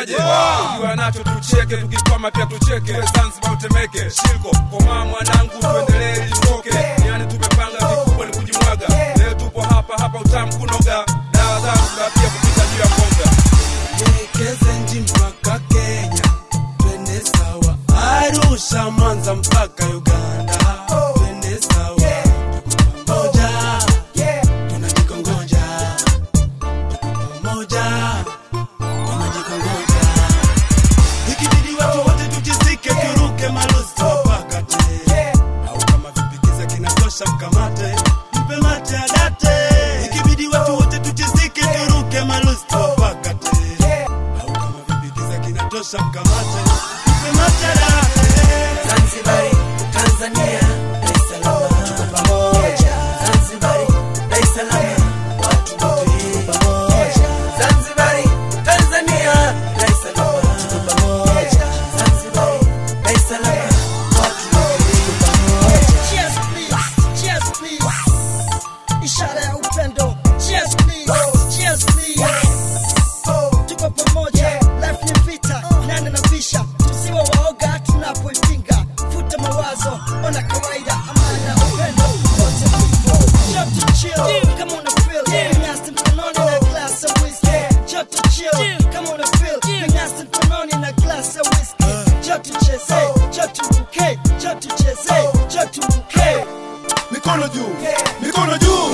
unasemaje ukiwa nacho tucheke tukikwama pia tucheke Tuwe zanzibar utemeke shilko komaa mwanangu tuendelee litoke yani tumepanga vikubwa ni kujimwaga leo tupo hapa hapa utamu kunoga dawa zanzibar pia kupita juu ya mboga Kezenji mpaka Kenya, twende sawa. Arusha, Mwanza mpaka Uganda, twende sawa. Tuko pamoja, tunajikongoja. Tuko pamoja, tunajikongoja. Ikibidi watu wote tujizike, turuke malosi tuwapakate. Au kama vipikiza kinatosha, mkamate, mpe mate adate. Ikibidi watu wote tujizike, turuke malosi tuwapakate au kama vipikiza kinatosha mkamate mpematadate Zanzibari, Tanzania, Dar es Salaam, tuko pamoja. Zanzibari, Dar es Salaam, watu wote tuko pamoja. Zanzibari, Tanzania, Dar es Salaam, tuko pamoja. Zanzibari, Dar es Salaam, watu wote tuko pamoja. Cheers please, cheers please. Ishara ya upendo. Cheers please, cheers please. Tuko pamoja, life ni vita, nane na visha. Tusiwe waoga tunapoipinga. Futa mawazo, ona kawaida, amani na upendo. Wote tupo. Joto chill, kama una feel. Vinyasa mkononi na glass ya whiskey. Joto chill, kama una feel. Vinyasa mkononi na glass ya whiskey. Joto cheze, joto ruke, joto cheze, joto ruke. mikono juu mikono juu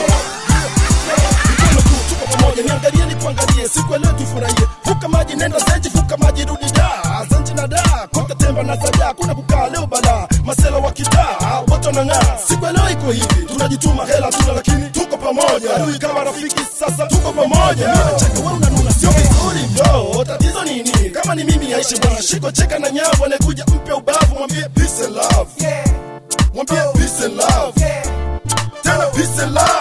mikono juu tuko pamoja niangalie nikuangalie siku ya leo tufurahie vuka maji nenda zenji vuka maji rudi da zenji na da kote temba na saja kuna kukaa leo bala masela wa kitaa wote wanang'aa siku ya leo iko hivi tunajituma hela tuna lakini tuko pamoja adui kama rafiki sasa tuko pamoja mimi nacheka wewe unanuna sio vizuri bro tatizo nini kama ni mimi aishi bwana shiko cheka na nyavu anakuja mpe ubavu mwambie peace and love mwambie peace and love tena peace and love